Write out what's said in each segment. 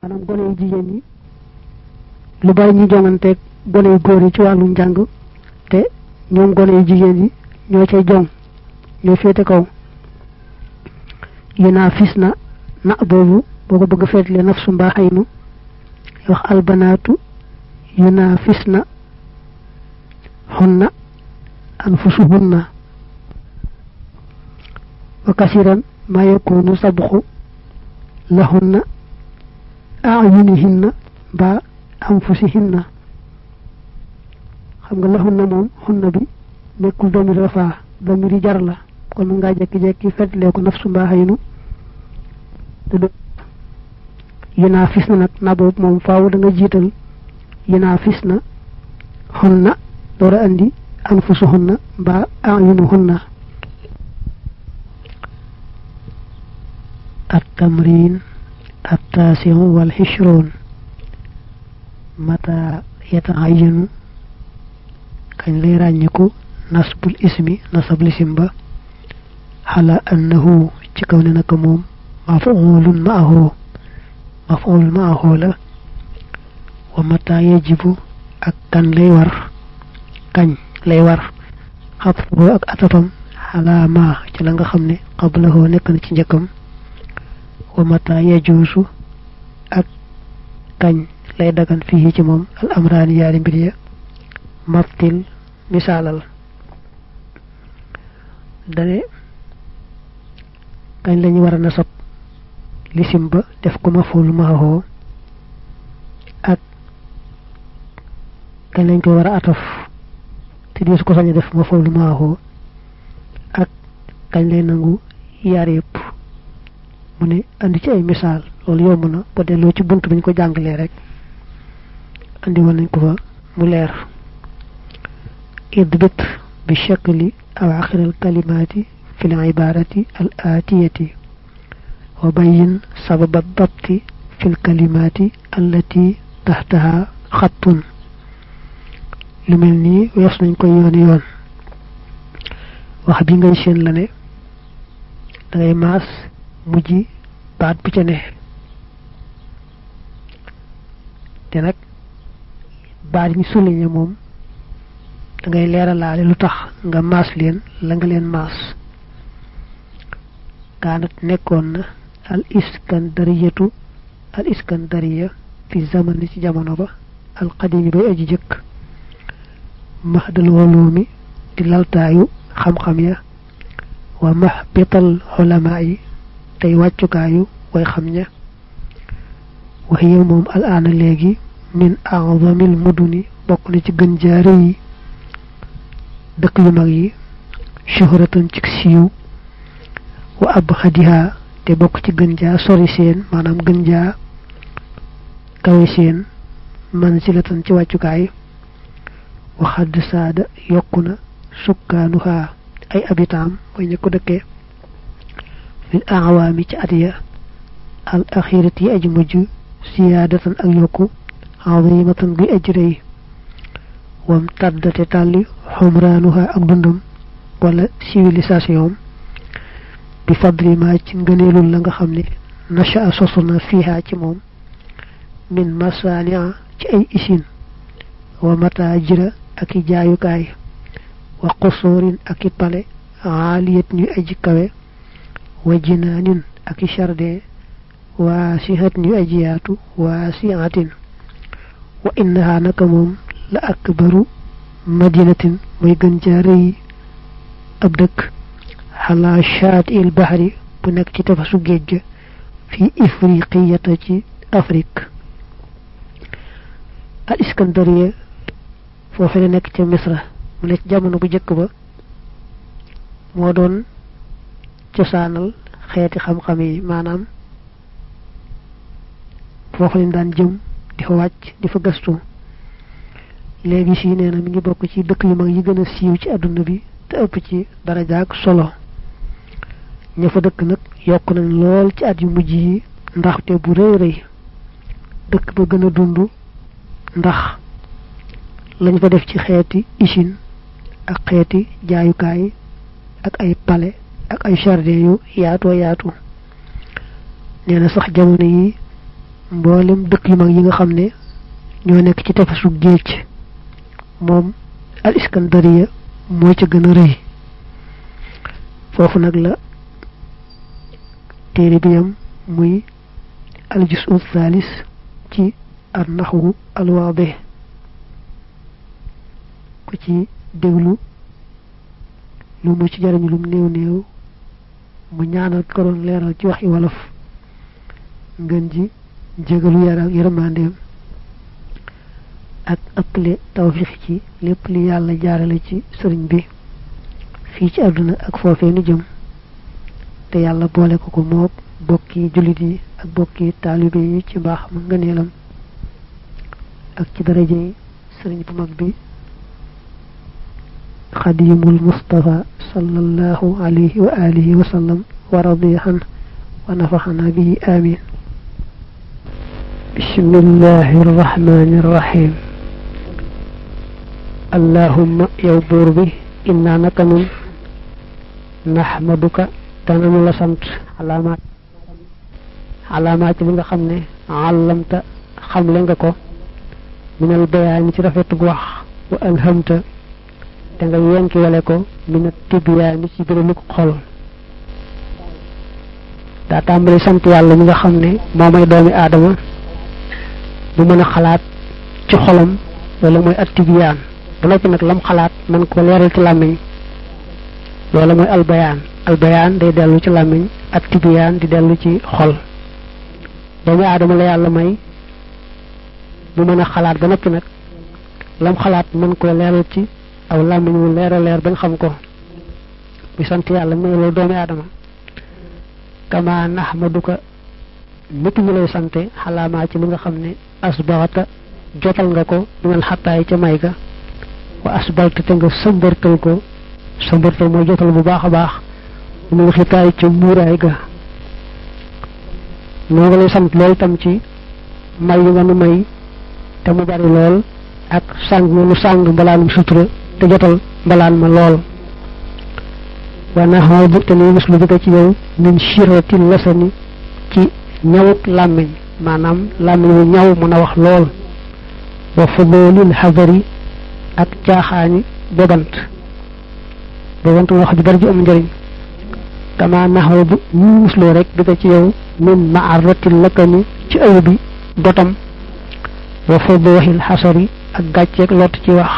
maanaam gone yu jigéen yi lu bari ñu jonganteeg gone yu góor yi ci wàllu njàng te ñoom gone yu jigéen yi ñoo cay jong ñoo féete kaw yu naa fis na na boobu boo ko bëgg a feetlee nafsu mbaa xaynu wax albanaatu yu naa fis na xunna anfusuhunna wa kasiran ma yakunu sabxu lahunna ayunihinna ba anfusihinna xam nga lahunna moom xunna bi nekkul domir rafaa domiri jar la kon mën ngaa jekki-jekki fetlee ko nafsu mbaa xaynu te du yinaa fis na nag na boobu moom faaw da nga jiital yinaa fis na xunna door a andi anfusuhunna mbaa ayunuhunna التمرين التاسع والعشرون متى يتعين كان لي رانيكو نصب الاسم نصب الاسم با على انه تكون نك موم مفعول معه مفعول معه لا ومتى يجب ak kan lay war kañ lay war xatfu ak atafam ala ma ci la nga xam ne qablahu nekk na ci njëkkam wa mata yajuusu ak kañ lay dagan fii ci moom al amraani yaari mbir ya maftil misaalal dane kañ lañu war a nasab lisim ba def ko maful maaxoo ak kañ lañ koy war a ataf te diis ko sañ a def maful maaxoo ak kañ lay nangu yaar yëpp mu ne andi ci ay misaal loolu yomb na ba delloo ci bunt bañ ko jàngalee rek andi woon nañ ko fa mu leer idbit bi shakli awaaxir al kalimaati fi l ibarati al aatiyati wa bayin sababa dabti fi l kalimaati allati taxtaha xattun lu mel nii wees nañ ko yoon yoon wax bi ngay seen la ne dangay maas mujj baat bu ca ne te nag baat yi ñu souligné moom da ngay leeralaale lu tax nga maas leen la nga leen maas kaanat nekkoon na al iskandariyatu al iskandariya fi zamani ci jamono ba al qadimi bay aji jëkk mahdal woloomi di laltaayu xam-xam ya wa mahbital xulamaa yi tey wàccukaayu way xam ña waxiya moom al aana léegi min a'zamil muduni bokk na ci gën jaare yi dëkk yu mag yi shuhratan ci siiw wa abhadiha te bokk ci gën jaa sori seen maanaam gën jaa kawe seen mansilatan ci wàccukaay wa xadd saada yokku na sukkaanuha ay abitaam way ña ko dëkkee fil awaami ci at ya al axirati yi aji mujj siyaadatan ak yokku azimatan guy aji rëy wam tàddate tàlli xumraanuha ak dundam wala civilisation bi fadli ma ci ngëneelul la nga xam ne nasha sosu na fiiha ci moom min masania ci ay isin wa matajira ak i jaayukaay wa qusurin ak i pale aaliyat ñuy aji kawe wa jinaanin ak i jardin waasihat ñu aji yaatu waasiatin wa innaha naka moom la akbaru madinatin mooy gën jaarëy ab dëkk xalaa shaati il bahri bu nekk ci tafasu géej ga fi ifriqiyata ci afrique al iskandariya foofe la nekk ca misra mu nekk jamono bu jëkk ba moo doon cosaanal xeeti xam-xam yi maanaam foofu lañ daan jëm di fa wàcc di fa gëstu léegi si nee na mi ngi bokk ci dëkk yu mag yi gën a siiw ci àdduna bi te ëpp ci darajaak solo ña fa dëkk nag yokk nañ lool ci at yu mujj yi ndaxte bu rëy rëy dëkk ba gën a dund ndax lañ fa def ci xeeti usine ak xeeti jaayukaay ak ay palais ak ay jardin yu yaatoo yaatu nee na sax jamono yi mboolem dëkk yu mag yi nga xam ne ñoo nekk ci tefesu géej moom al iskandariya moo ca gën a rëy foofu nag la téere bi yam muy al jusu thalis ci ar naxwu al waadih ku ci déglu lu mu ci jariñu lum néew néew mu ñaanal ko doon leeral ci waxi wolof ngën ji jégalu yara yërmandeem ak ëpple tawfiix ci lépp li yàlla jaarale ci sëriñ bi fii ci àdduna ak foofee nu jëm te yàlla boole ko ko moog bokki jullit yi ak bokki taalibe yi ci mbaaxam ngëneelam ak ci daraje yi sëriñ bu mag bi xadimul mustafa sallallahu alayhi wa alihi wa sallam wa radiya an wa nafaxana bihi amin bismillahi arrahmani arrahim allahumma yow buur bi inna naka nun naxmaduka dananu la sant alaamaat alaamaat ci li nga xam ne àllamta xamle nga ko minal bayaani ci rafetug wax wa alhamta te nga yenki wale ko mina tibiyaani ci biraluk xol daa tàmbali sant yàlla mi nga xam ne moo may doomi aadama bu mën a xalaat ci xolam loolu mooy at tibiyaan ba noppi nag lam xalaat man ko leeral ci làmmiñ loolu mooy albayaan albayaan day dellu ci làmmiñ ak tibiyaan di dellu ci xol doomu aadama la yàlla may mu mën a xalaat ba noppi nag lam xalaat mën koo leeral ci aw làmmiñ mu leer a leer bañ xam ko bi sant yàlla may loolu doomu aadama kama nahmaduka nit ñu lay sante xalaamaa ci li nga xam ne asbaxata jotal nga ko minal xattaay ca may ga wa asbalta te nga sëmbërtal ko sëmbërtal mooy jotal bu baax a baax minal xitaay ca muuraay ga noo nga lay sant lool itam ci may yi nga nu may te mu bari lool ak sàng nga nu sàng mbalaanum sutura te jotal mbalaan ma lool wa naxoobu te nuy muslu bi ko ci yow min shirati lasani ci ñawuk làmmiñ maanaam làmmiñ wu ñaw mën a wax lool wa fudoolil xadari ak caaxaani bobant bobant nga wax ju bari ju am njëriñ kama naxoobu ñu musloo rek bi ko ci yow min maarati lakkani ci ayu bi dotam wa fudooxil xasari ak gàcceeg lott ci wax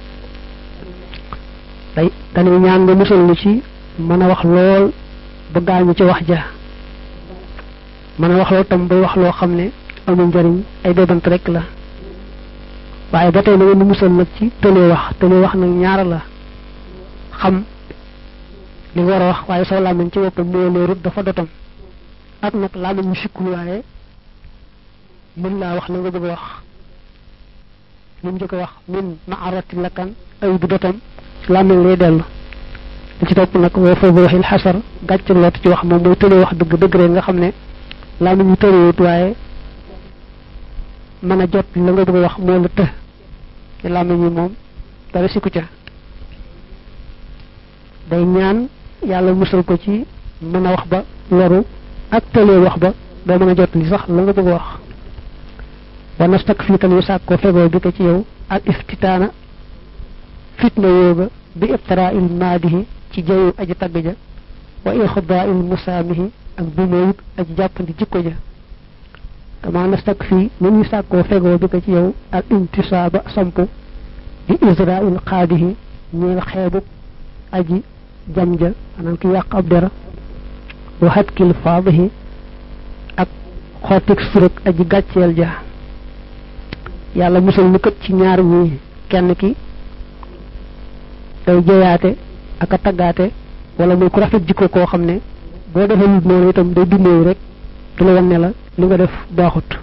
day dañuy ñaan nga musal ni ci mën a wax lool ba gaañu ci wax ja mën a wax lool tam bay wax loo xam ne amul njëriñ ay bébant rek la waaye ba tey na ngeen musal nag ci tëlee wax tëlee wax nag ñaara la xam li nga war a wax waaye soo làmmiñ ci boppam moo leerut dafa dotam ak nag làmmiñ mu sikkul waaye mën laa wax la nga bëgg a wax li mu njëkk a wax min ma arati lakkan ay bu dotam làmmiñ lay dellu li ci topp nag woo foofu waxil xasar gàcc loot ci wax moom mooy tëlee wax dëgg dëgg rek nga xam ne làmmiñ ñu tëreewut waaye mën a jot la nga bëgg a wax moo la të ci làmmiñ yi moom dara sikku ca day ñaan yàlla musal ko ci mën a wax ba loru ak tëlee wax ba doo mën a jot li sax la nga bëgg a wax wa nastak fii tan yu sàkk ko fegoo bi ko ci yow al iftitaana fitna yooga bi ibtara il maadihi ci jayu aji tagg ja wa ixdaa il musaamihi ak bi mooyut aji jàppandi jikko ja kama nastak fii ni ñuy sàkkoo fegoo bi ko ci yow al intisaaba sampu bi israil xaadihi ñeel xeebub aji jam ja maanaam ki yàq ab dera wa hatkil faadihi ak xootik suruk aji gàcceel ja yàlla musal ñu kët ci ñaar ñi kenn ki day jeyaate ak a taggaate wala muy ku rafet jikko koo xam ne boo defee nit noonu itam day dundeewu rek du la wan ne la li nga def baaxut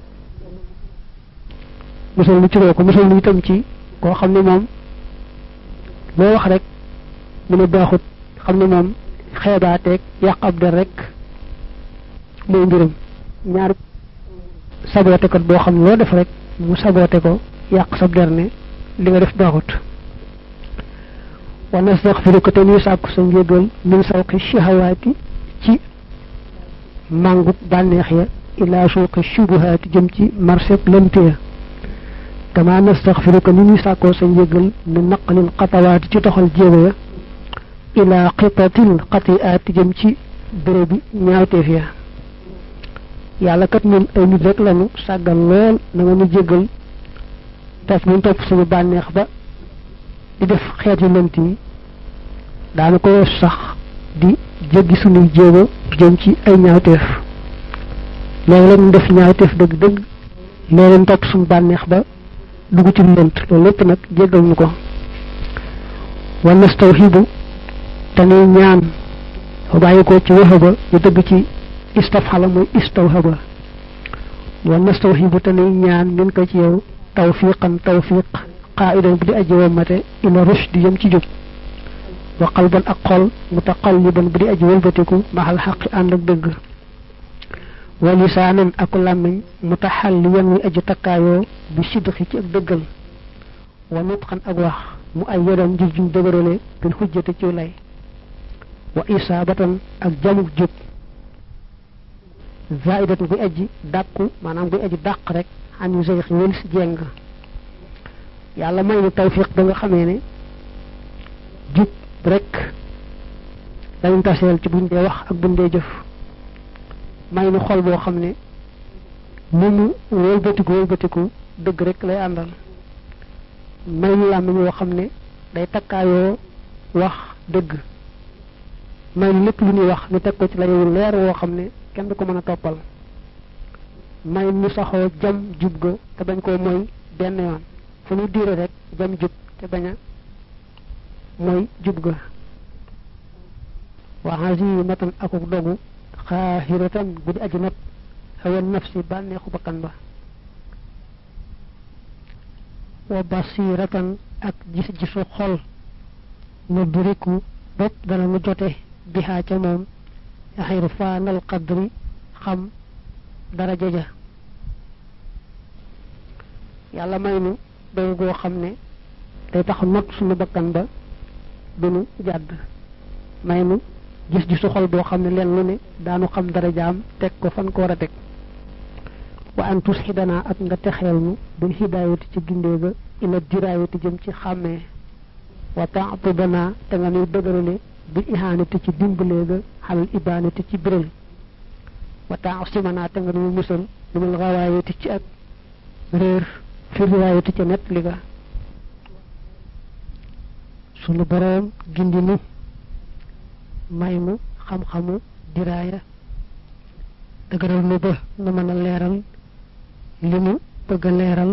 musal ñu ci ko musal ñu itam ci koo xam ne moom loo wax rek mu ne baaxut xam ne moom xeebaateeg yàq ab der rek mooy mbiram ñaar saboote kat boo xam ne loo def rek mu saboote ko yàq sab der ne li nga def baaxut wa nastaxfiruka te ñuy sàkku sa njégal min sawqi shahawaati ci màngut bànneex ya ila suuqi shubuhaati jëm ci marché lëntiya kama nastaxfiruka ni ñuy sàkkoo sa njëgal ni naqalil xatawaati ci toxal jéego ya ila xitatil xatiaati jëm ci bérébi ñaawteef ya yàlla kat ñun ay nit rek lañu sàggal lool na nga nu jéggal tas buñ topp suñu bànneex ba di def xeet yu lënt yi daana ko weesu sax di jéggi suñuy jéego jëm ci ay ñaawteef léegi la ñu def ñaawteef dëgg-dëgg léegi ñu topp suñu bànneex ba dugg ci lënt loolu lépp nag jéggal ñu ko wa nastawhibu te nuy ñaan fa bàyyi ko ci waxaba ñu dëgg ci istafxala muy istawhaba wa nastawhibu te nuy ñaan min ko ci yow tawfiqan tawfiq qaidan bu di aji wamate ila rushd yëm ci jub wa qalban ak xol mutaqalliban bu di aji wëlbatiku maxal xaqi ànd ak dëgg wa lisaanan ak làmmiñ mutaxalliyan muy aji takkaayoo bi sidqi ci ak dëggal wa nutqan ak wax mu ay yodan jub juñ dëgërale bil xujjate ci lay wa isaabatan ak jamuk jub zaidatan buy aji dàkku maanaam buy aji dàq rek xam yu sëy wël si jeng yàlla may nu tawfiq ba nga xamee ne jub rek dañu taseel ci buñ dee wax ak buñ dee jëf may nu xol boo xam ne ni mu wëlbatiku wëlbatiku dëgg rek lay àndal may nu làmmiñ woo xam ne day takkaayoo wax dëgg may nu lépp lu ñuy wax ñu teg ko ci layu leer woo xam ne kenn du ko mën a toppal may nu saxoo jam jub ga te bañ koo mooy benn yoon fu ñu diire rek jam jub te bañ a mooy jub ga wa azimatan akuk dogu xaahiratan bu di aji not hawan nafsi bànneexu bakkan ba wa basiratan ak gis-gisu xol nu duriku bopp dana nu jote bihaa ca moom xayru faanal qadri xam daraja ja yàlla may nu doy goo xam ne day tax not suñu bakkan ba duñu jàdd may nu gis gisu xol boo xam ne leen lu ne daanu xam darajaam teg ko fan ko war a teg wa an tus xidanaa ak nga texeel nu bil hidaayati ci gindee ga ila diraayati jëm ci xàmmee wa taatubanaa te nga nuy dëgërale bil ihaanati ci dimbalee ga xalal ibaanati ci biral wa taasimanaa te nga nuy musal lumul xawaayati ci ak réer fi riwaayati ca nett li ga sunu boroom gindi nu may nu xam-xamu diraaya dëgëral nu ba nu mën a leeral li nu bëgg a leeral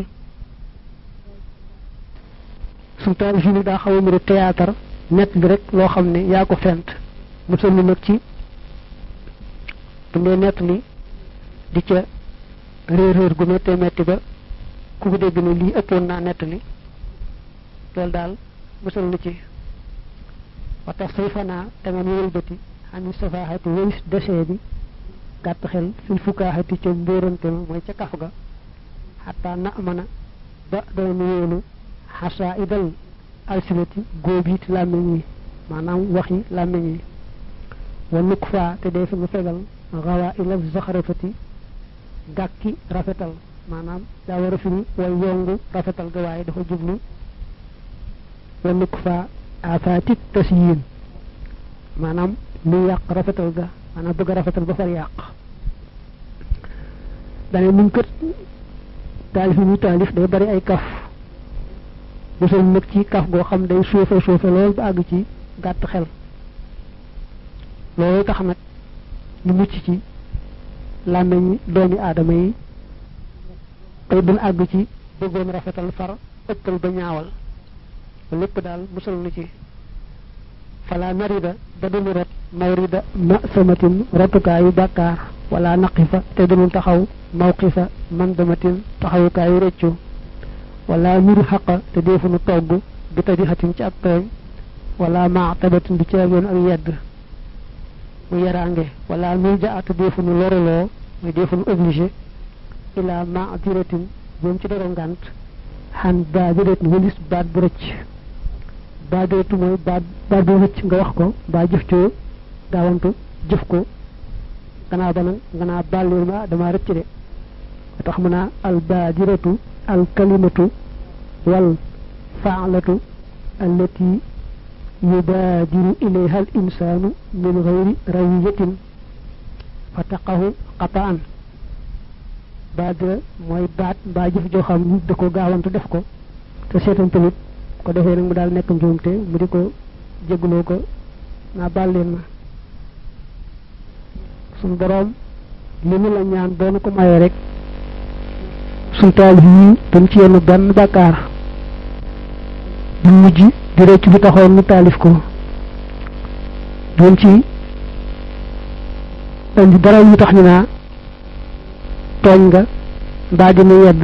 suñ taalif yi ni daa xaw a mbiru théâtre nett bi rek loo xam ne yaa ko fent musal nu nag ci bu dee nett li di ca réer réer gu méttee métti ba ku ko dégg ne lii ëppoon naa nett li loolu daal musal nu ci wa tax say fanaa te nga ñu wëlbati xani safaaxati wëlis desee bi gàtt xel fil fukaaxati ca mbóorante ma mooy ca kaf ga xataa na amana ba doon wóolu xasaa idal alsinati góob yi làmmiñ yi maanaam wax yi làmmiñ yi wa nukk faa te dee fi nga fegal xawaa ilal zaxarafati gàkki rafetal maanaam daa war a firi way yongu rafetal ga waaye dafa jublu wa nukk faa afaati tasyin maanaam lu yàq rafetal ga maanaam bëgg a rafetal ba far yàq dane muñ kët taalif yi muy taalif day bari ay kaf musal nag ci kaf goo xam day suufe suufe lool ba àgg ci gàtt xel loolu tax nag ñu mucc ci làmmeñ doomi aadama yi tey duñ àgg ci bëggoon rafetal far ëppal ba ñaawal lépp daal musal nu ci fala narida ba duñu rot mawrida ma samatin rotukaayu bàkkaar wala naqifa te duñu taxaw mawqifa mandamatin taxawukaayu rëccu wala nuru xaqa te deefunu togg bi tadixatin ci ak tooñ wala maatabatin du caagoon ak yedd mu yaraange wala nur ja te deefunu loruloo muy deefunu obligé ila maadiratin jëm ci dara ngànt xan baadiratin walis baat bu rëcc baadiratu mooy baat baat bu rëcc nga wax ko mbaa jëf coo gaawantu jëf ko gannaaw ba nag nga naa bàllil ma dama rëcc de tax mu naa al baadiratu al kalimatu wal faalatu allati yubaadiru ilayha al insaanu min gayri rawiyatin fa taqahu qataan baadira mooy baat mbaa jëf joo xam ni da ko gaawantu def ko te seetan tamit ko defee nag mu daal nekk njuumte mu di ko jégloo ko naa baal leen ma suñ boroom li mu la ñaan doonu ko mayee rek suñ taalif yi dañ ci yenn benn bàkkaar bu mujj di rëcc bi taxoon mu taalif ko doon ci indi dara yu tax ñu naa tooñ nga mbaa dina yedd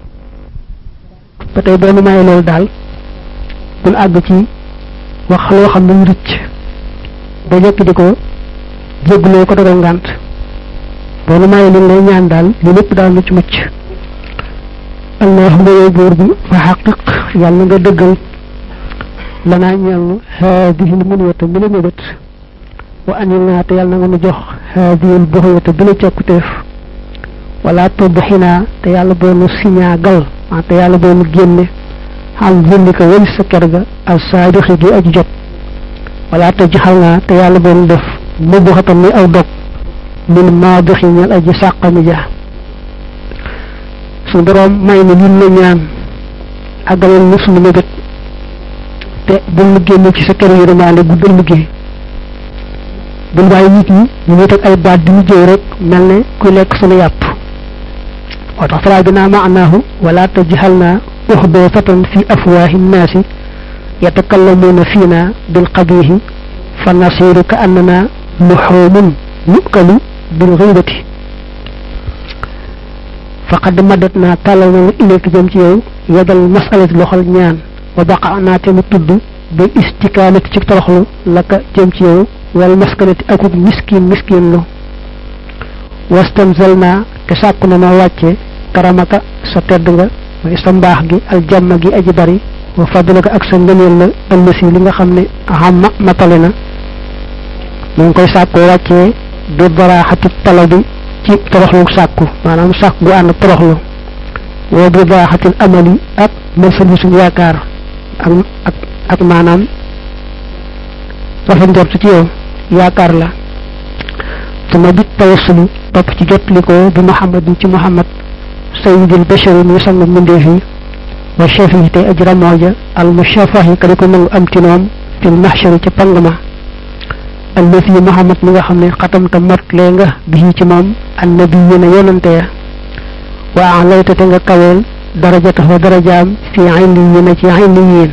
ba tey boo nu mayee loolu daal bul àgg ci wax loo xam ne mu rëcc ba jekk di ko jégguloo ko dogal ngànt boo nu mayee li lay ñaan daal li lépp daal mucc mucc allahumma yow buur bi fa xaqiq yàlla nga dëggal lanaa ñeel haadihil muniyata mi la mébét wa anil naa te yàlla na nga nu jox haadihil buxyata bi la càkkuteef wala tubxinaa te yàlla boo nu siñaagal ah te yàlla boo nu génne xam zillika wëli sa ker ga al saadixi gi aji jot wala te jaxal naa te yàlla boo nu def mubbu xatam ni aw dog min maadixi ñel aji sàqami ja su boroom may ni lin la ñaan àggaleel nu suñu mébét te bul nu génne ci sa kër yërmaande guddal liggéey bul bàyyi nit ñi ñu ngi teg ay baat di mu jëw rek mel ne kuy lekk suñu yàpp moo tax faraa bi naa maanaahu wala tajhal naa uxbeefatan fi afwaahi nnaasi yatakallamuuna fiina bil qabiihi fa nasiru ka annana luxuumun nukalu bil xëybati faqad madat naa tàllal na ilayka jëm ci yow yadal masalati loxol ñaan wa baqa naa te mu tudd bil istikaanati ci toroxlu la ka jëm ci yow wal maskanati akuk miskin miskin lu wastamzal naa te sàkku na ma wàcce karamaka sa tedd nga mooy sa mbaax gi aljamma gi aji bari wa fadlaka ak sa ngëneel la ëllësi li nga xam ne xamma matale na mu ngi koy sàkkoo wàccee bi baraaxati tala bi ci toroxlu sàkku maanaam sàkk gu ànd toroxlu wa bi baraaxatil amali ak mërsali suñu yaakaar ak ak ak maanaam rafet njort ci yow yaakaar la sama bit tawassulu topp ci jotli ko bi muhammadin ci muhammad sayyidil bashari muy sang mbindeef yi wa shafi tey aj ramooja al mushafahi ka di ko nangu am tinoom fil mahshari ca pang ma allati muhammad mi nga xam ne xatamta motlee nga bii ci moom annabiyina yonante ya wa alayta te nga kaweel darajatahu darajaam fi illiyina ci illiyin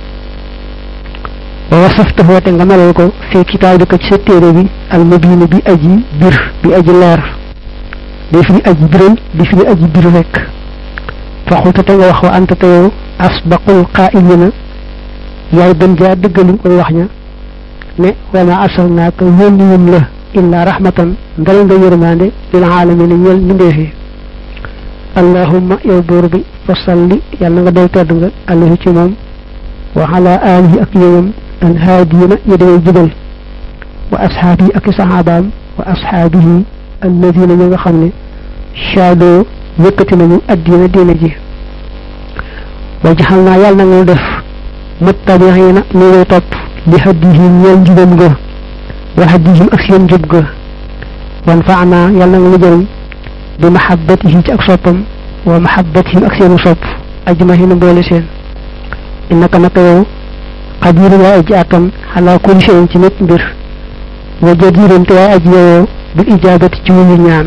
wa wasaftahu te nga melal ko fi kitaabika ci sa téere bi al mubin bi aji bir bi aji leer di fi aji biral di fi aji bir rek faxulta te nga wax wa anta te yow asbaqul qaa'ilina yaay gën jaa dëggali koy wax ña ne wa ma arsalnaaka yónni wun la illa rahmatan ndal nga yërmande lil aalamiina ñeel mbindeef yi allahumma yow buur bi fa salli yàlla nga doy tedd nga alayhi ci moom wa ala alihi ak yowam alhaadiyina yi dangay jubal wa ashaabihi ak saxaabaam wa ashaabihi alladina ñi nga xam ne shaadoo yëkkati nañu addina diina ji wa jaxal naa yàlla na nga def muttabiina ni ngay topp li haddihim ñeel njubam ga wa haddihim ak seen njub ga wan faa naa yàlla na nga lu jëriñ bi mahabbatihim ci ak soppam wa mahabbatihim ak seenu sopp ajmahina boole seen innaka naka yow xabiir yaa aji àttan xalaa kulli shay'in ci lépp mbir wa jadiirun te yaa aji yeyoo bil ijaabati ci wuyu ñaan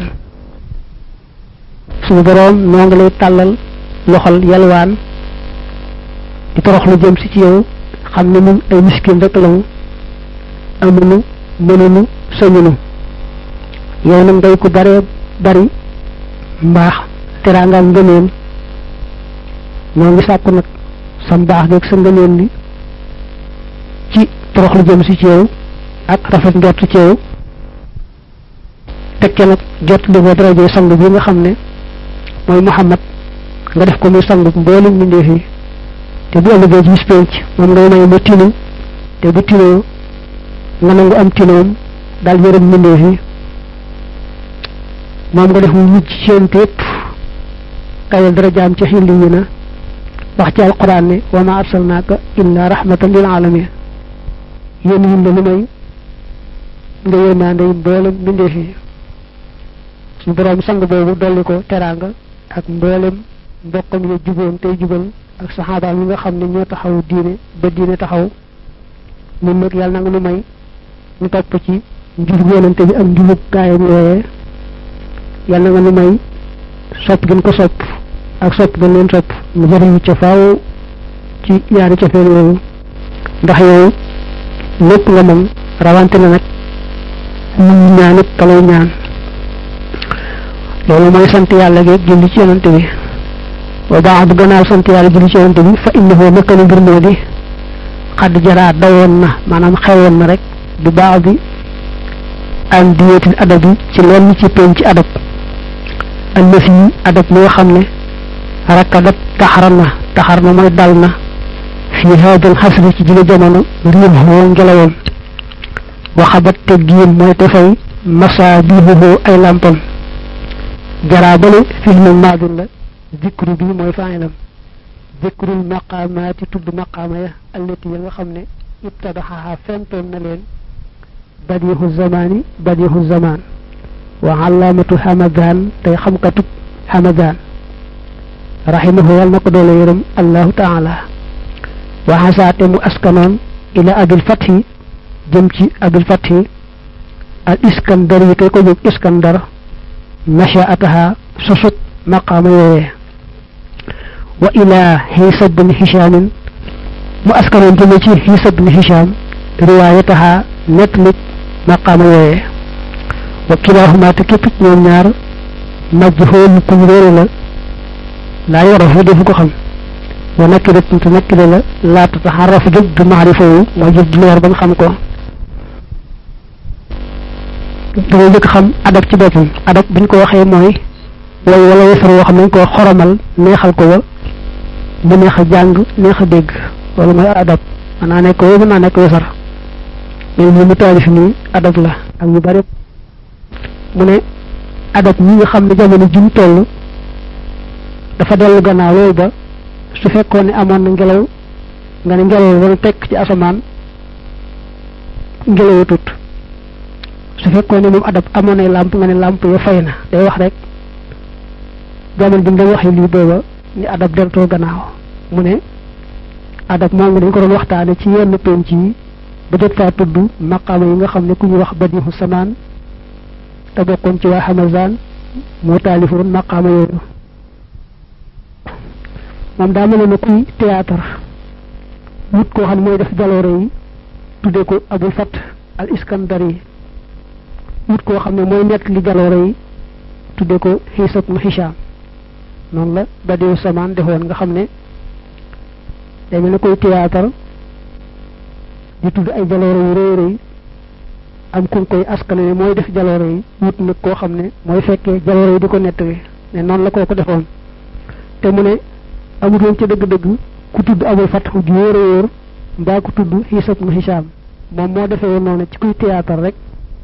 suñu boroom noo ngi lay tàllal loxol yalwaan di torox lu jëm si ci yow xam ne ñun ay miskin rek lañu amuñu mënuñu sañunu yow nag ngay ko bare bari mbaax teraanga ngëneel ñoo ngi sàkku nag sa mbaax geeg sa ngëneel li ci torox lu jëm si ci yow ak rafet njort ci yow tekke nag jot li ko daraje sang bi nga xam ne mooy Muhammad nga def ko muy sang mboolem mbindeef yi te bu ëllëgee ci bis penc moom ngay may ma tinu te bu tinoo nga nangu am tinoom daal yërëm mbindeef yi moom nga def mu mujj seen tépp kayal dara jaam ci xilli yi na wax ci alquran ne wa ma arsalnaaka illa rahmatan lil alamin yéen yi la lu may nga yërmande yi mboolem mbindeef yi suñu borom sang boobu dolli ko teraanga ak mboolem mbokkam ya juboon tey jubal ak saxaabaam yi nga xam ne ñoo taxaw diine ba diine taxaw ñun nag yàlla na nga nu may ñu topp ci njubug yonante bi ak njubug gaayam yooyee yàlla na nga nu may sopp gën ko sopp ak sopp gën leen sopp mu jëriñu ca faaw ci yaari cofeel yooyu ndax yow lépp nga moom rawante na nag ñu ñaan it kalay ñaan loolu mooy sant yàlla geeg julli ci yonante bi wa baax bu gannaaw sant yàlla julli ci yonante bi fa innahu naka ni mbir moo di xadd jaraa dawoon na maanaam xewoon na rek bu baax bi an diyeetil adab yi ci lenn ci penc ci adab allëf yi adab mi nga xam ne rakkadat taxar na taxar na mooy dal na fii haadal xasri ci jile jamono riim xoo ngelawam waxabat te giin mooy te fay masa biibuhu ay lampam jaraa bale filmu maadun la zikru bi mooy faayilam zikrul maqaamaati tudd maqaama ya allati ya nga xam ne ibtadaxaha fentoon na leen badiixu zamaani badiixu zamaan wa alaamatu hamadaan tey xamkatub hamadaan raximahu yàlla na ko doole yërëm allahu taala wa xasaate mu askanoon ila abil fathi jëm ci abil fathi al iskandar yi kay ko jóg iskandar nashaataha sosut maqaama yooyee wa ila xiisa bni hishaamin mu askanoon jëme ci xiisa bni hishaam riwaayataha nettalik maqaama yooyee wa kilaahumaa te képp ci ñoom ñaar majhuul kuñ réere la laa yorafu defu ko xam wa nakkiratun te nakkire la laa tataxarrafu jóg du maarifa wu mooy jóg du leer ba nga xam ko dangay njëkk xam adab ci boppam adab buñ ko waxee mooy way wala wesar woo xam nañ ko xoromal neexal ko wa mu neex a jàng neex a dégg loolu mooy adab mën naa nekk woo mën naa nekk wesar mais li mu taalif nii adab la ak yu bari mu ne adab ñi nga xam ne jamono jum toll dafa dellu gannaaw loolu ba su fekkoon ne amoon na ngelaw nga ne ngelaw wala tekk ci asamaan ngelaw tut su fekkoon ne moom adab amoon ay làmp nga ne làmp ya fay na day wax rek jamono bi mu doon waxee lii booba ni adab deltoo gannaaw mu ne adab moom dañ ko doon waxtaane ci yenn penc yi ba jot faa tudd maqaama yi nga xam ne ku ñu wax badiixu samaan te bokkoon ci waa Hamazan moo taalifoon maqaama yooyu moom daa mel ne kuy théâtre wut koo xam ne mooy def jaloore yi tudde ko abul fat al iskandari wut koo xam ne mooy nett li jaloore yi tudde ko xiisat mu xisaam noonu la badiixu samaan defoon nga xam ne day mel ne koy théâtre di tudd ay jaloore yu rëy rëy am ku koy askane ne mooy def jaloore yi wut nag koo xam ne mooy fekkee jaloore yi di ko nettali ne noonu la koo ko defoon te mu ne amutoon ca dëgg-dëgg ku tudd amul fatxu ju wóor a wóor mbaa ku tudd xiisat mu xisaam moom moo defee woon noonu ci kuy théâtre rek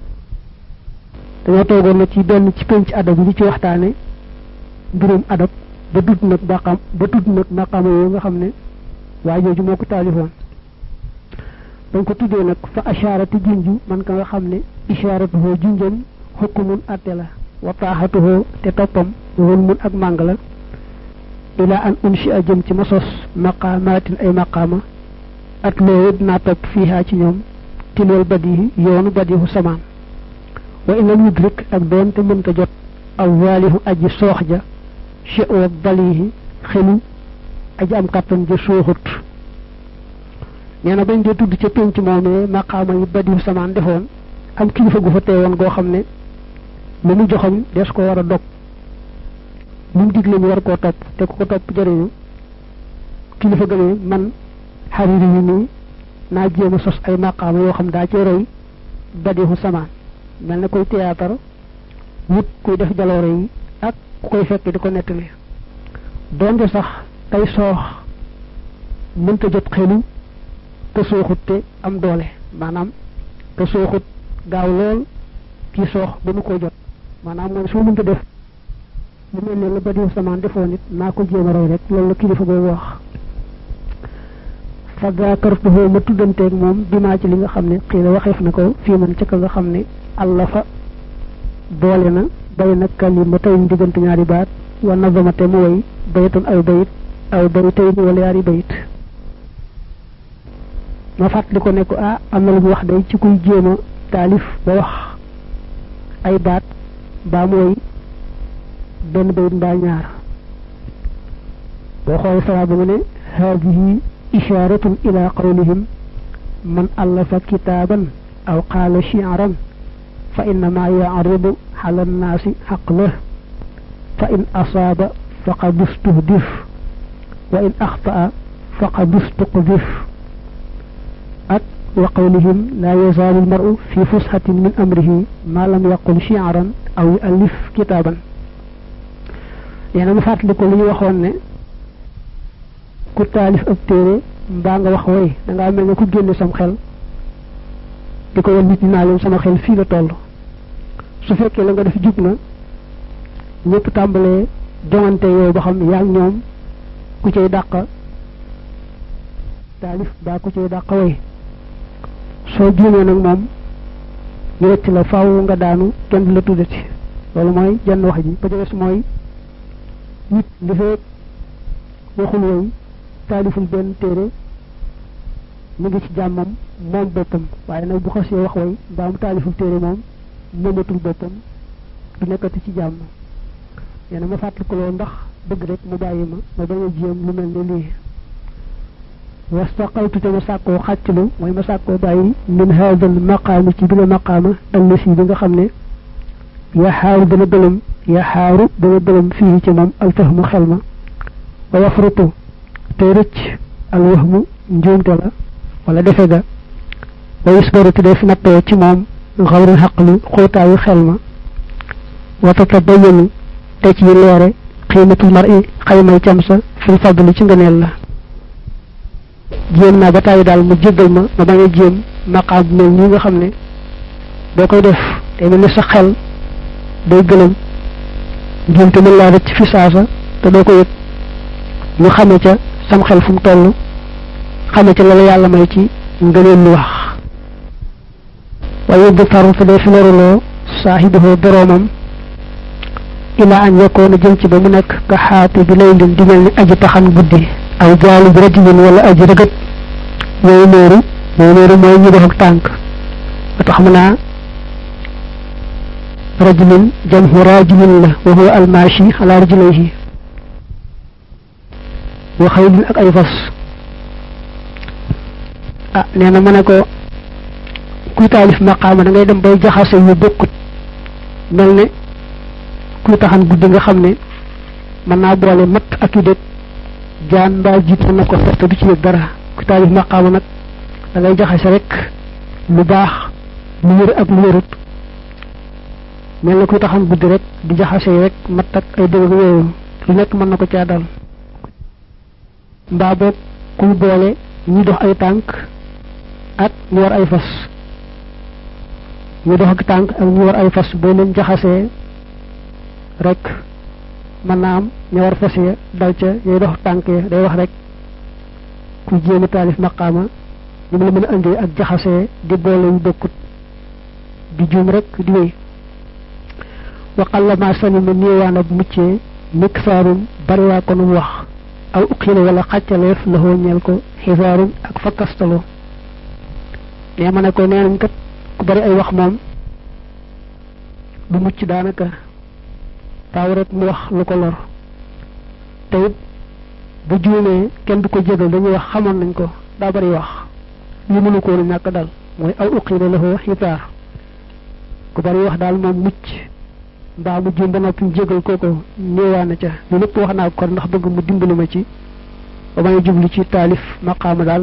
dañoo toogoon na ci benn ci penc adab yi ci waxtaane mbirum adab ba tudd nag maqaam ba tudd nag maqaama yooyu nga xam ne waa jooju moo ko taalifoon dañ ko tuddee nag fa asharati junju man ka nga xam ne isharatuhoo junjam xukkumun atte la wa taaxatuhoo te toppam woon mun ak màng la ila an unshi a jëm ci ma sos maqaamaatin ay maqaama at loolu dinaa topp fiihaa ci ñoom tilwal badihi yoonu badihu samaan wa inal yudrik ak doon te mënta jot aw waalihu aji soox ja chewa balihi xelu aji am kàttan ja sooxut nee na bañ dee tudd ca pénc moomee maqaama yi badihu samaan defoon am kilifa gu fa teewoon goo xam ne lu mu joxoñ des ko war a dog lu mu digle ñu war koo topp te ku ko topp jëriñu kilifa gënee man xariri yi nii naa jéem a sos ay maqaama yoo xam daa ci roy badihu samaan mel na koy théâtre wut kuy def jaloore yi ak ku koy fekk di ko nettali donte sax tey soox mënta jot xelu te sooxut te am doole maanaam te sooxut gaaw lool kii soox ba nu ko jot maanaam mooy soo mënta def lu mel ne la ba diw samaan defoon nit naa ko jéem a roy rek loolu la kilifa boobu wax fa daakartuhu ma tuddanteeg moom bimaa ci li nga xam ne xii la waxeef na ko fii man ca ka nga xam ne allah fa boole na bay na kalima tey diggante ñaari baat wa nazama te mu woy baytan aw bayit aw baytay ni wala yaari bayit ma fàttali ko ne ko ah am na lu mu wax day ci kuy jéem a taalif ba wax ay baat baa mu woy benn bayit mbaa ñaar boo xoolee saraa ba mu ne haadihi isharatun ila qawlihim man allafa kitaaban aw qaala shi'ran fa innama yaaridu ala nnaasi xaqlah fa in asaaba faqad ustuhdif wa in axtaa faqad ustuqdif ak wa qawlihim laa yazaalu lmaru fi fusxatin min amrihi ma lam yaqul shi'ran aw yu'allif kitaaban nee na mu fàttali ko lu ñu waxoon ne ku taalif ab téere mbaa nga wax woy dangaa mel ne ku génne sam xel di ko wan nit ñi naa leen sama xel fii la toll su fekkee la nga def jub na ñëpp tàmbalee joŋante yow ba xam yaa ñoom ku cay dàq taalif baa ku cay dàq woy soo juumee nag moom ñu rëcc la faaw nga daanu kenn du la tuddati loolu mooy jenn wax ji ba jëges mooy nit li fekk waxul woy taaliful benn téere mu ngi ci jàmmam moom boppam waaye nag bu xasee wax woy mbaa mu taaliful téere moom moomatul boppam du nekkati ci jàmm nee na ma fàttali ko loolu ndax bëgg rek mu bàyyi ma ma bañ a jéem lu mel ne lii wastaqaytu te ma sàkkoo xàcclu mooy ma sàkkoo bàyyi min haadal maqaami ci bi la maqaama allasi bi nga xam ne yaxaaru dana gëlëm yaxaaru dana gëlëm fii ci moom alfahmu xel ma wa yafrutu te rëcc alwahmu njuumte la wala defe ga wa yusbaru te def nattoo ci moom xawrul xaqlu xóotaayu xel ma wa tatabayanu te ci leere xiimatul mar i xaymay cam sa fil fadli ci ngëneel la jéem naa ba tàyyi daal mu jéggal ma ma bañ a jéem maqaam bu mel nii nga xam ne boo koy def te mel ne sa xel day gëlëm njuumte mën laa rëcc fi saasa te doo ko yëg ñu xame ca sam xel fu mu toll xame ca la la yàlla may ci ngëneel lu wax waaye bu faru te day fi loruloo saaxibuhu boroomam ilaa an yakkoona jëm ci ba mu nekk ka xaati bi lay lin di mel ni aji taxan guddi aw jaalu bi rajulin wala aji rëgët yooyu nóoru yooyu nóoru mooy ñu def ak tànk ba tax mu naa rajulin jamhu rajulin la wa huwa almaashi ala rajulaihi wa xaylin ak ay fas ah nee na ma ne ko kuy taalif maqaama da ngay dem bay jaxase yu bokkut mel ne kuy taxan guddi nga xam ne mën naa boole matt ak yu dét jaan mbaa jiit mën na ko te du ci yëg dara kuy taalif maqaama nag da ngay jaxase rek lu baax lu wér ak lu wérut mel ne kuy taxan guddi rek di jaxase rek matt ak ay dëgg yooyu lu nekk mën na ko caa dal mbaa boog kuy boole ñi dox ay tànk ak ñu war ay fas ñu dox ak tànk ak ñu war ay fas boo leen jaxasee rek mën naa am ñu war fas ya dal ca yooyu dox tànk ya day wax rek ku jéem a taalif maqaama ñu mu la mën a indee ak jaxasee di boole yu bokkut di juum rek di wéy waqalla ma salima néewaan ak muccee mikk saarum bari waa ko nu wax aw uqila wala xàccaleef la ñeel ko xisaarum ak fakkastalo nee ma ne ko nee nañ kat ku bari ay wax moom du mucc daanaka taaw rek mu wax lu ko lor te it bu juumee kenn du ko jégal dañuy wax xamoon nañ ko daa bari wax li mënu ko woon ñàkk dal mooy aw uqila la xisaar ku bari wax daal moom mucc mbaa mu juum ba noppi jégal kooko néewaana ca lu lépp wax naa ko ndax bëgg mu dimbali ma ci ba may jublu ci taalif maqaama daal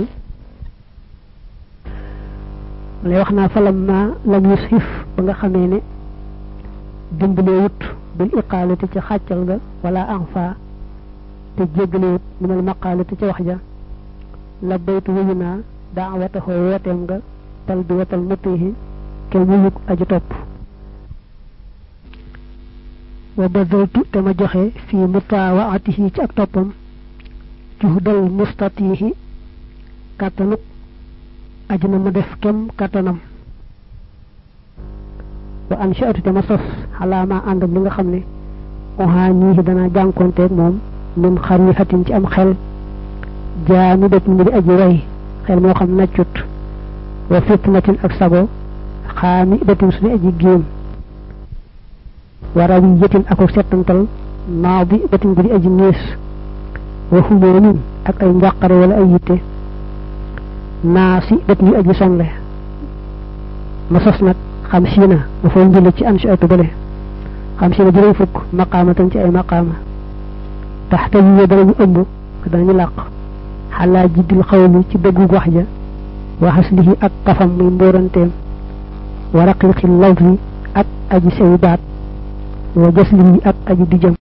lay wax naa falam ma lam yusxif ba nga xamee ne dimbalee wut bil iqaalati ca xàccal ga wala anfa te jéggale wut minal maqaalati ca wax ja la baytu wuyu naa daawataxoo wooteem nga tal bi watal matihi ke wuyuk aji topp wa badaltu te ma joxe fi mutaawaatihi ci ak toppam juhdal mustatihi kàttanuk aji na ma def kem kàttanam wa ansha'tu te ma sos xalaa ma ànd ak li nga xam ne oxaa ñii dana jànkonteeg moom min xarifatin ci am xel jaami det mi di aji way xel moo xam naccut wa fitnatin ak sago xaami datin suñu aji géem wa rawiyatin ako settantal naadi datin bu di aji nees wa humoomin ak ay njàqare wala ay yitte naasi dat ñu aji sonle ma sos nag xam siina ma fay njële ci an si atu bale xam siina juróom fukk maqaamatan ci ay maqaama taxta yi danañu ëmb danañu làq xalaa jiddil xawli ci dëggu wax ja wa xaslihi ak kafam muy mbóoranteem wa raqiqi lawfi ak aji sewi baat wa jaslihi ak aji dijam